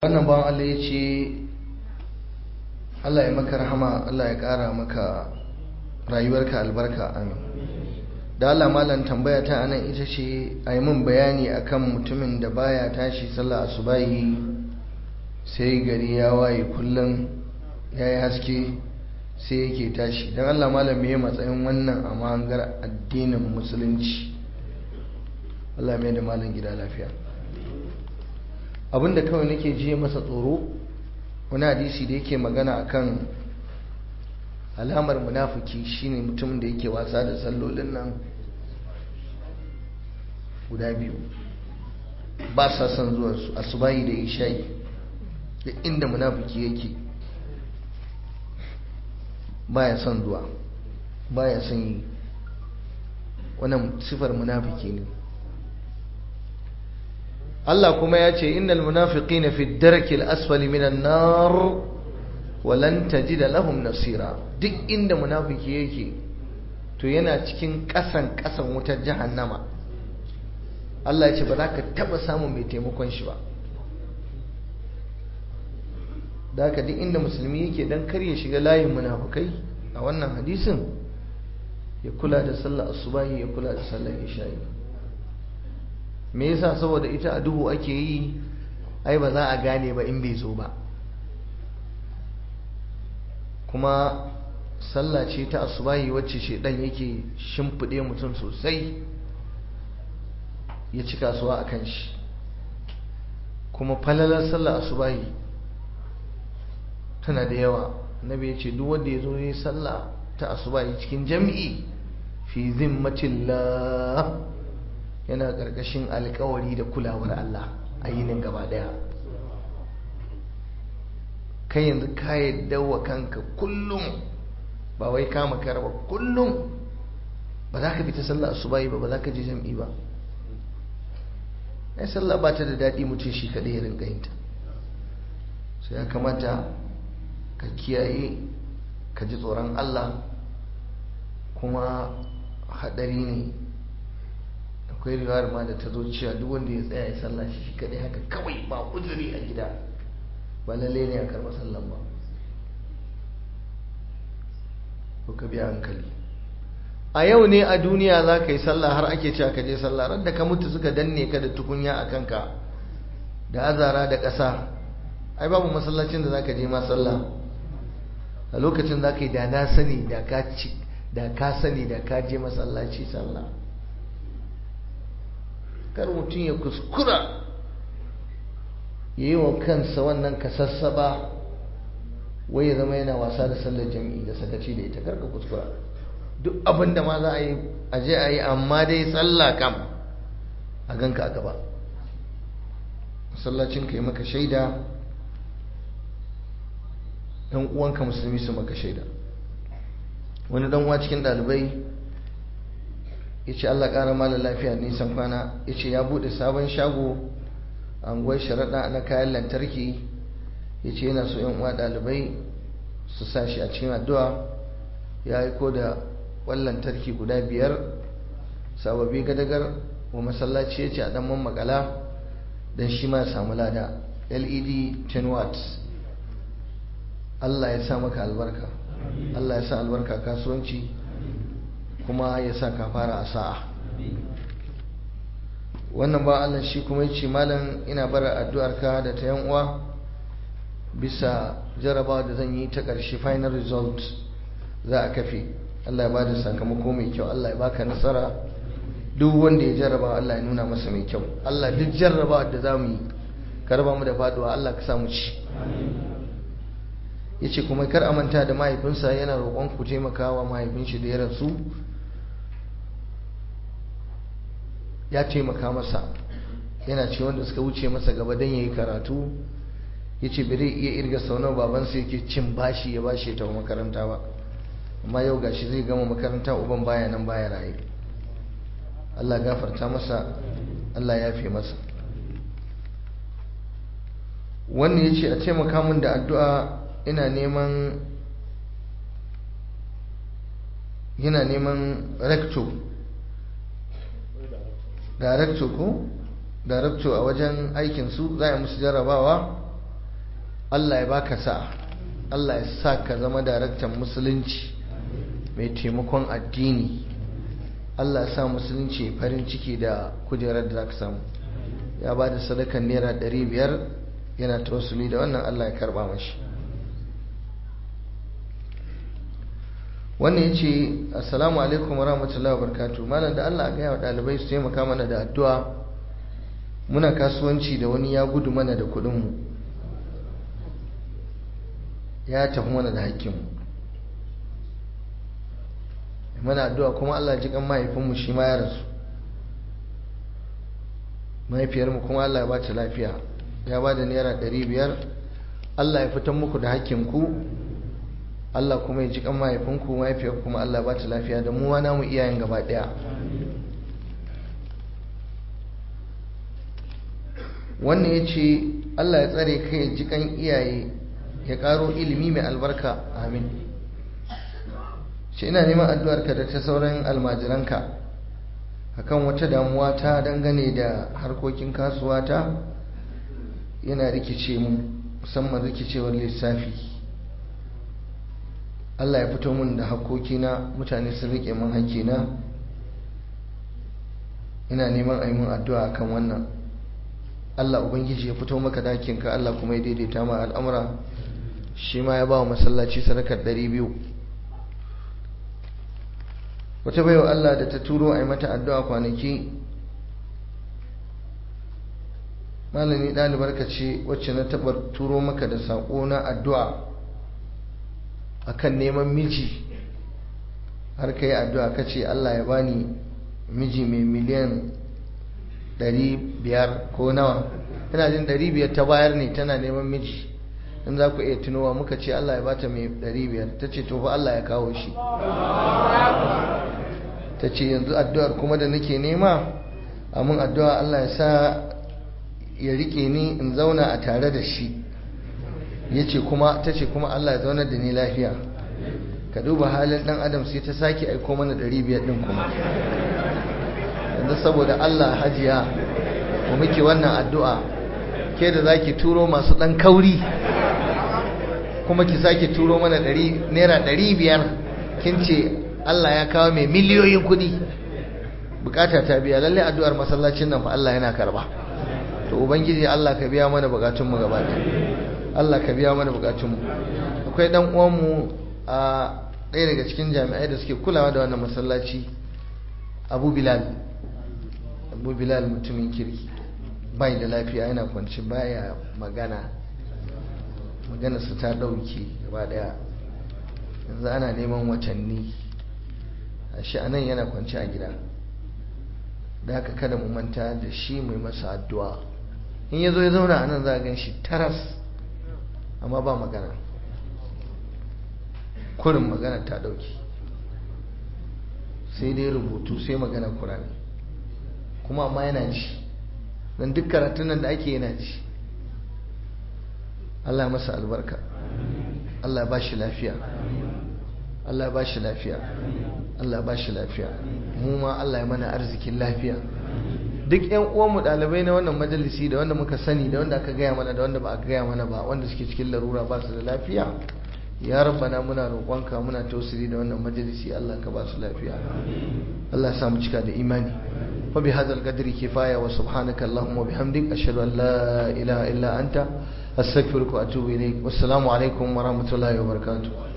wannan bawan Allah ya ce Allah ya maka rahama Allah ya ƙara maka rayuwarka albarka amin da Allah malam tambaya ta anan ita ce a yi min bayani akan mutumin da baya tashi sallah asubahi sai gari ya waye kullum ya yi haske sai yake tashi don Allah malam me matsayin wannan a mahangar addinin musulunci Allah mai da malam gida lafiya abinda kawai nake je masa tsoro wani hadisi da yake magana akan alamar munafiki shine mutum da yake wasa da sallolin nan guda biyu ba sa son zuwa su asubahi da isha'i da inda munafiki yake baya son zuwa baya son yi wannan sifar munafiki ne Allah kuma ya ce innal munafiqina fi darkil asfali minan nar walan tajida lahum nasira duk inda munafiki yake to yana cikin kasan kasan wutar jahannama Allah ya ce ba za ka taba samun mai taimakon shi ba da haka duk inda musulmi yake dan kar ya shiga layin munafukai a wannan hadisin ya kula da sallar asubahi ya kula da sallar isha'i me yasa saboda ita a duhu ake yi ai ba za a gane ba in bai zo ba kuma sallah ce ta asubahi wacce shedan yake shimfiɗe mutum sosai ya ci kasuwa a kan shi kuma falalar sallah asubahi tana da yawa nabi ya ce duk wanda ya zo ya sallah ta asubahi cikin jam'i fi zimmatillah yana ƙarƙashin alkawari da kulawar Allah a yinin gaba ɗaya kai yanzu ka yadda wa kanka kullum ba wai kama kara ba kullum ba za ka fita sallah asubahi ba ba za ka je jam'i ba ai sallah ba ta da daɗi mutum shi kaɗai ya rinka yinta sai ya kamata ka kiyaye ka ji tsoron Allah kuma haɗari ne akwai riwayar ma da ta zo cewa duk wanda ya tsaya ya sallah shi kaɗai haka kawai ba uzuri a gida ba lalle ne a karɓar sallan ba ko ka biya hankali a yau ne a duniya za ka yi sallah har ake cewa ka je sallah ran da ka mutu suka danne ka da tukunya a kanka da azara da ƙasa ai babu masallacin da za ka je ma sallah a lokacin za ka yi da na sani da ka ci da ka sani da ka je masallaci sallah kar mutum ya kuskura ya yi wa kansa wannan kasassaba wai ya zama yana wasa da sallar jami'i da sakaci da ita karka kuskura duk abin da ma za a yi aje a yi amma dai sallah kam a ganka a gaba masallacin ka yi maka shaida ɗan uwanka musulmi su maka shaida wani ɗan uwa cikin ɗalibai ya ce Allah ƙara malar lafiya nisan kwana ya ce ya buɗe sabon shago a unguwar sharaɗa na kayan lantarki ya ce yana so uwa ɗalibai su sa shi a cikin addu'a ya aiko da ƙwan lantarki guda biyar sababi gadagar wa masallaci ya ce a ɗan makala don shi ma samu lada led 10 watts Allah ya sa maka albarka Allah ya sa albarka kasuwanci kuma ya sa ka fara a sa'a wannan ba Allah shi kuma ya ce malam ina bara addu'arka da ta yan uwa bisa jarabawa da zan yi ta ƙarshe final result za a kafe Allah ya bada sakamako mai kyau Allah ya baka nasara duk wanda ya jarraba Allah ya nuna masa mai kyau Allah duk jarrabawa da za mu yi karba mu da faduwa Allah ka samu ci ya ce kuma kar a manta da mahaifinsa yana roƙon ku taimaka wa mahaifin shi da ya rasu ya taimaka masa yana ce wanda suka wuce masa gaba don ya yi karatu ya ce bai iya irga sau nawa babansa yake cin bashi ya bashi ta makaranta ba amma yau gashi zai gama makaranta uban baya nan baya raye Allah gafarta masa Allah ya fi masa wannan ya ce a taimaka min da addu'a ina neman yana neman recto director ko director a wajen aikinsu za a musu jarrabawa Allah ya baka sa'a Allah ya sa ka zama daraktan musulunci mai taimakon addini Allah ya sa musulunci farin ciki da kujerar da za ka samu ya ba da sadakan naira biyar yana tausuli da wannan Allah ya karba mashi wannan ya ce assalamu alaikum wa rahmatullahi wa barakatuh malam da Allah gaya wa ɗalibai su taimaka mana da addu'a muna kasuwanci da wani ya gudu mana da kuɗinmu ya tafi mana da hakkinmu mana addu'a kuma Allah ji kan mahaifinmu shi ma ya rasu mahaifiyarmu kuma Allah ya ba ta lafiya ya ba da naira ɗari biyar Allah ya fitan muku da hakkinku Allah kuma ya ji kan mahaifinku mahaifiyar kuma Allah ba ta lafiya da mu ma namu iyayen gaba ɗaya wannan ya ce Allah ya tsare kai ya ji kan iyaye ya ƙaro ilimi mai albarka amin shi ina neman addu'arka da ta sauran almajiranka akan wata damuwa ta dangane da harkokin kasuwa ta yana rikice mu musamman rikicewar lissafi Allah ya fito mun da hakokina mutane sun rike mun hakina ina neman a yi mun addu'a akan wannan Allah Ubangiji ya fito maka dakinka Allah kuma ya daidaita ma al'amura shi ma ya ba wa masallaci sadakar ɗari biyu wata baiwa Allah da ta turo a yi mata addu'a kwanaki malami ɗalibar ka ce wacce na taɓa turo maka da saƙo na addu'a akan neman miji har ka yi addu'a ka ce Allah ya bani miji mai miliyan ɗari biyar ko nawa ina jin ɗari biyar ta bayar ne tana neman miji in za ku iya tunowa muka ce Allah ya bata mai ɗari biyar ta ce to fa Allah ya kawo shi ta ce yanzu addu'ar kuma da nake nema amin addu'a Allah ya sa ya rike ni in zauna a tare da shi ya ce kuma ta ce kuma Allah ya zauna da ni lafiya ka duba halin ɗan adam sai ta sake aiko mana ɗari biyar ɗin kuma yanzu saboda Allah hajiya mu muke wannan addu'a ke da zaki turo masu ɗan kauri kuma ki sake turo mana naira ɗari biyar kin ce Allah ya kawo mai miliyoyin kuɗi bukata ta biya lallai addu'ar masallacin nan fa Allah yana karba to ubangiji Allah ka biya mana bukatunmu gaba Allah ka biya mana bukatunmu akwai dan uwanmu a ɗaya daga cikin jami'ai da suke kulawa da wannan masallaci Abu Bilal Abu Bilal mutumin kirki bai da lafiya yana kwanci baya magana maganarsa ta ɗauke gaba ɗaya yanzu ana neman watanni a shi anan yana kwanci a gida da haka kada mu manta da shi mai masa addu'a in ya zo ya zauna anan za a gan shi taras amma ba magana kurin magana ta ɗauke sai dai rubutu sai magana kurani kuma amma yana ji don duk karatun nan da ake yana ji Allah masa albarka Allah ba shi lafiya Allah ba shi lafiya Allah ba shi lafiya mu ma Allah ya mana arzikin lafiya duk ƴan uwanmu ɗalibai na wannan majalisi da wanda muka sani da wanda aka gaya mana da wanda ba aka gaya mana ba wanda suke cikin larura ba su da lafiya ya rabbana muna roƙonka muna tausiri da wannan majalisi Allah ka ba su lafiya Allah ya sa mu cika da imani fa bi hadzal qadri kifaya wa subhanaka allahumma wa bihamdik ashhadu an la ilaha illa anta astaghfiruka wa atubu ilaik wassalamu alaikum wa rahmatullahi wa barakatuh